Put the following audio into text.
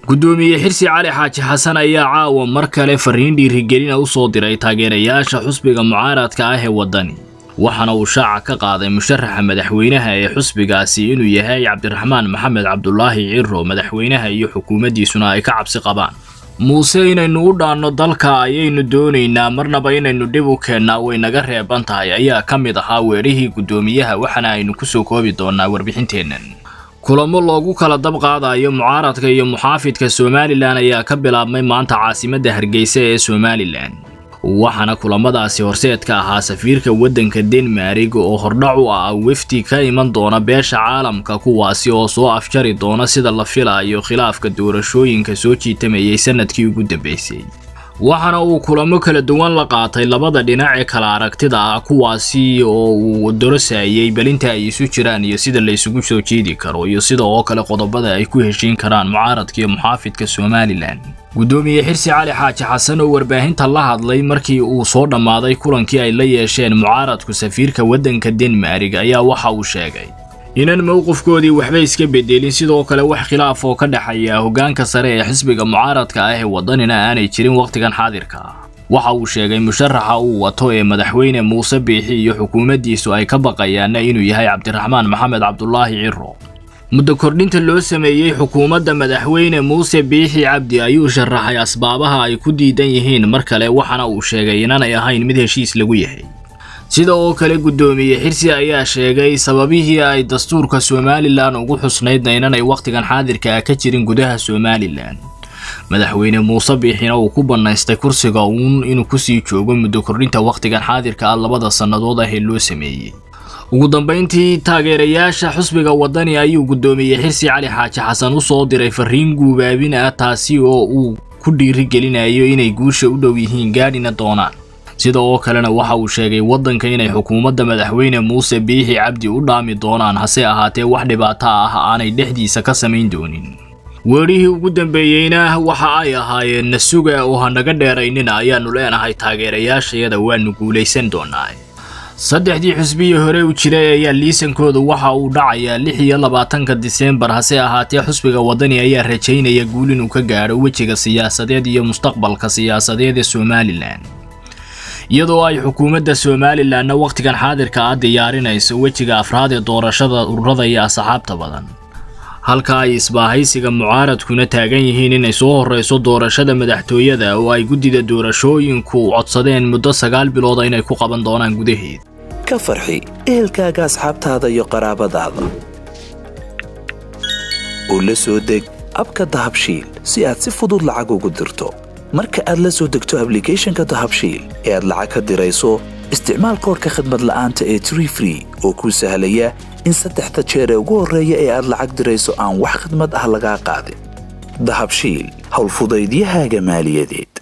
guddoomiye xirsi cali xaaji xasan ayaa caawa mar kale fariin dhiirigelina u soo diray taageerayaasha xusbiga mucaaradka ah ee waddani waxaana uu shaaca ka qaaday musharaxa madaxweynaha ee xusbigaasi inuu yahay cabdiraxmaan maxamed cabdulaahi ciro madaxweynaha iyo xukuumaddiisuna ay ka cabsi qabaan muuse inaynu u dhaanno dalka ayaynu doonaynaa marnaba inaynu dhib u keennaa way naga reeban tahay ayaa ka mid ahaa weerihii guddoomiyaha waxaana aynu ku soo koobi doonnaa warbixinteennan kulamo loogu kala dab qaadayo mucaaradka iyo muxaafidka somalilan ayaa ka bilaabmay maanta caasimadda hargeysa ee somalilan waxaana kulamadaasi horseed ka ahaa safiirka waddanka denmarig oo hordhac u ah wefdi ka iman doona beesha caalamka kuwaasi oo soo afjari doona sida la filayo khilaafka doorashooyinka soo jiitamayay sanadkii ugu dambeysay waxaana uu kulamo kala duwan la qaatay labada dhinac ee kala aragtida ah kuwaasi oo uu dorosayay belinta ay isu jiraan iyo sida la isugu soo jeedi karo iyo sida oo kale qodobada ay ku heshiin karaan mucaaradka iyo muxaafidka somalilan guddoomiye xirsi cali xaaji xasan oo warbaahinta la hadlay markii uu soo dhammaaday kulankii ay la yeesheen mucaaradku safiirka waddanka denmarig ayaa waxa uu sheegay inaan mowqifkoodii waxba iska bedelin sidoo kale wax khilaaf oo ka dhexeeya hoggaanka sare ee xisbiga mucaaradka ah ee waddanina aanay jirin wakhtigan xaadirka ah waxa uu sheegay musharaxa uu wato ee madaxweyne muuse biixi iyo xukuumaddiisu ay ka baqayaanna inuu yahay cabdiraxmaan maxamed cabdulaahi ciro muddo kordhinta loo sameeyey xukuumadda madaxweyne muuse biixi cabdi ayuu sharaxay asbaabaha ay ku diidan yihiin mar kale waxaana uu sheegay inaanay ahayn mid heshiis lagu yahay sida oo kale guddoomiye xirsi ayaa sheegay sababihii ay dastuurka somalilan ugu xusnaydna inanay wakhtigan xaadirka ah ka jirin gudaha somalilan madaxweyne muuse biixina uu ku bannaystay kursiga uun inuu kusii joogo muddo kordhinta wakhtigan xaadirka ah labada sannadood ah ee loo sameeyey ugu dambayntii taageerayaasha xusbiga waddani ayuu guddoomiye xirsi cali xaaji xasan u soo diray fariin guubaabin ah taasi oo uu ku dhiirigelinayo inay guusha u dhow yihiin gaadhina doonaan sida oo kalena waxa uu sheegay waddanka inay xukuumadda madaxweyne muuse biixi cabdi u dhaami doonaan hase ahaatee wax dhibaato ah aanay dhexdiisa ka samayn doonin weerihii ugu dambeeyeyna waxa ay ahaayeen nasuga oo hanaga dheeraynina ayaannu leenahay taageerayaashayada waannu guulaysan doonaa saddexdii xusbihii hore u jiray ayaa liisankooda waxa uu dhacayaa lix iyo labaatanka diseembar hase ahaatee xusbiga waddani ayaa rajaynaya guul inuu ka gaadho wejiga siyaasadeed iyo mustaqbalka siyaasadeed ee somalilan iyadoo ay xukuumadda somalilanna wakhtigan xaadirka ah diyaarinayso wejiga afraad ee doorashada ururada iyo asxaabta badan halka ay isbaahaysiga mucaaradkuna taagan yihiin inay soo horreyso doorashada madaxtooyada oo ay guddida doorashooyinku codsadeen muddo sagaal bilooda inay ku qaban doonaan gudaheed ka farxi ehelkaaga asxaabtaada iyo qaraabadaada oo la soo deg abka dahabshiil si aad si fudud lacag ugu dirto marka aad la soo degto ablicathonka dahabshiil ee aad lacag ka dirayso isticmaal koorka khadmad la'aanta ee tree free oo kuu sahlaya in saddexda jeer ee ugu horreeya ee aad lacag dirayso aan wax khidmad ah lagaa qaadin dahabshiil howlfudaydiyahaaga maaliyadeed